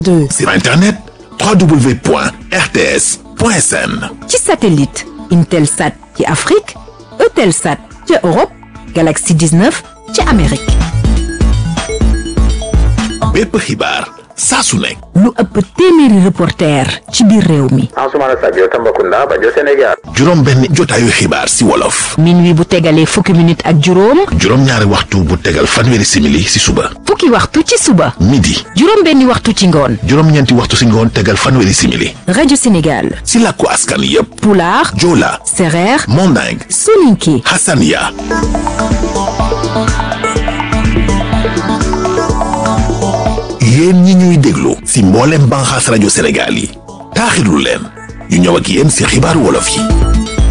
2 sur internet www.rts.sn ci satellite Intelsat ci Afrique Eutelsat ci Europe Galaxy 19 ci Amérique bépp xibaar saa su nekk lu ëpp téeméeri reporter ci biir réew mi Ansoumana Sadio Tambacounda Bajo Sénégal juróom benn jotaayu xibaar si wolof minuit bu tegalee fukki minute ak juróom juróom ñaari waxtu bu tegal fanweeri simili si suba fukki waxtu ci suba midi juróom benni waxtu ci ngoon juróom ñeenti waxtu si ngoon tegal fanweeri simili rajo Sénégal si làkku askan yépp Pulaar joola Sereer Manding Soninké Hassania yéen ñi ñuy déglu si mboolem banxaas rajo Sénégal yi taaxirlu leen ñu ñëw ak yéen si xibaaru wolof yi